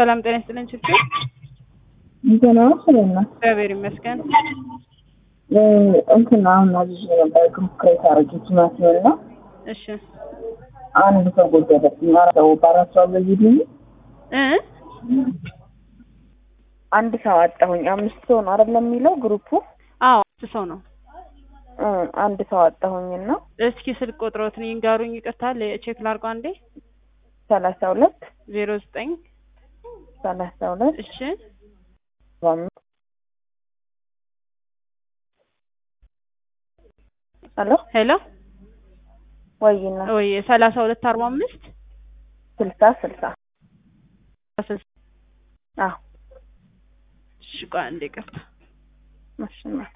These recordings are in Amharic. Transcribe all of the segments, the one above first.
ሰላም ጤና ይስጥልኝ ችግር እንትን ነው ስለና እግዚአብሔር ይመስገን። እንትን አሁን አዝዤ ነበር ግሩፕ ክሬት አድርጌ ቲማቲም እና እሺ አንድ ሰው ጎደለብኝ። አራት ሰው በአራት ሰው አበይልኝ እ አንድ ሰው አጣሁኝ። አምስት ሰው ነው አይደለም የሚለው ግሩፑ አዎ አምስት ሰው ነው። እ አንድ ሰው አጣሁኝና እስኪ ስልክ ቁጥሮትን ይንገሩኝ። ይቅርታ ቼክ ላድርገው አንዴ። ሰላሳ ሁለት ዜሮ ዘጠኝ ሰላሳ ሁለት እሺ አምስት ሄሎ ሄሎ ወይና ወይ ሰላሳ ሁለት አርባ አምስት ስልሳ ስልሳ አዎ እሺ ቆይ አንዴ ይቅርታ። ማሽናት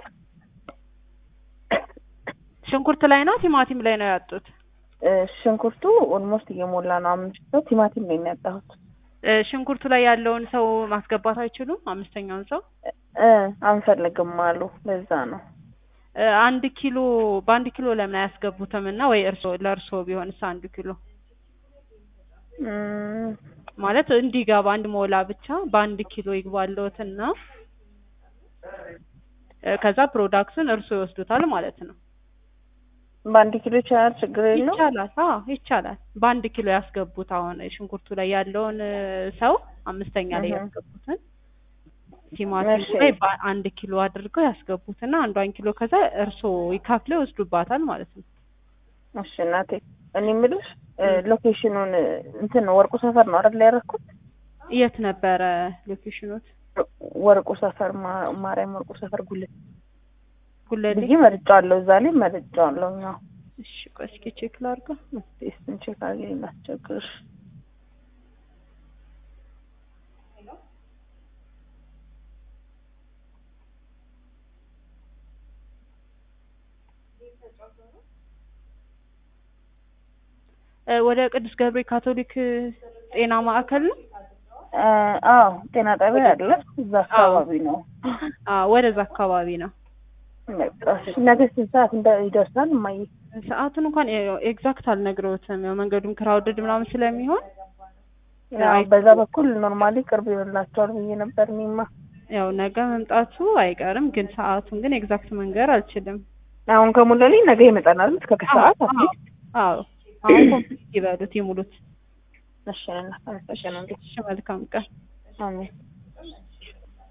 ሽንኩርት ላይ ነው ቲማቲም ላይ ነው ያጡት? ሽንኩርቱ ኦልሞስት እየሞላ ነው። አምስት ሰው ቲማቲም ነው የሚያጣሁት። እ ሽንኩርቱ ላይ ያለውን ሰው ማስገባት አይችሉም? አምስተኛውን ሰው እ አንፈልግም አሉ። ለዛ ነው እ አንድ ኪሎ በአንድ ኪሎ ለምን አያስገቡትም? እና ወይ እርሶ ለእርሶ ቢሆንስ አንድ ኪሎ እም፣ ማለት እንዲገባ አንድ ሞላ ብቻ በአንድ ኪሎ ይግባልዎትና እ ከዛ ፕሮዳክቱን እርሶ ይወስዱታል ማለት ነው። በአንድ ኪሎ ይቻላል፣ ችግር የለው። ይቻላል። አዎ ይቻላል። በአንድ ኪሎ ያስገቡት። አሁን ሽንኩርቱ ላይ ያለውን እ ሰው አምስተኛ ላይ እህ። ያስገቡትን ቲማቲም እሺ። ላይ በአንድ ኪሎ አድርገው ያስገቡትና አንዷን ኪሎ ከዛ እርሶ ይካፍለው ይወስዱባታል ማለት ነው። እሺ እናቴ፣ እኔ የምልሽ እ ሎኬሽኑን እ እንትን ወርቁ ሰፈር ነው አይደል ያደረኩት? የት ነበረ ሎኬሽኖት? ወርቁ ሰፈር ማ- ማርያም ወርቁ ሰፈር ጉልት ጉለሌ። ብዬ መርጫዋለሁ። እዛ ላይ መርጫዋለሁ። ያው እሺ ቆይ እስኪ ቼክ ላድርገው። እሱን ቼክ አድርጌ ላስቸግርሽ። እ ወደ ቅዱስ ገብርኤል ካቶሊክ እ ጤና ማዕከል ነው። እ አዎ ጤና ጣቢያ አለ እዛ አካባቢ ነው። አዎ ወደዛ አካባቢ ነው። በቃ እሺ፣ ነገ ስንት ሰዓት እንደ ይደርሳል እማዬ? ሰዓቱን እንኳን ኤግዛክት አልነግረውትም። ያው መንገዱም ክራውድድ ምናምን ስለሚሆን ያው በዛ በኩል ኖርማሊ ቅርብ ይሆንላቸዋል ብዬ ነበር እኔማ። ያው ነገ መምጣቱ አይቀርም፣ ግን ሰዓቱን ግን ኤግዛክት መንገር አልችልም። አሁን ከሞላልኝ ነገ ይመጣናል እስከ ከሰዓት አዎ አትሊስት። አዎ አሁን ኮምፕሊት ይበሉት ይሙሉት። እሺ፣ እና አመሰግናለሁ። እሺ መልካም ቀን። አሜን።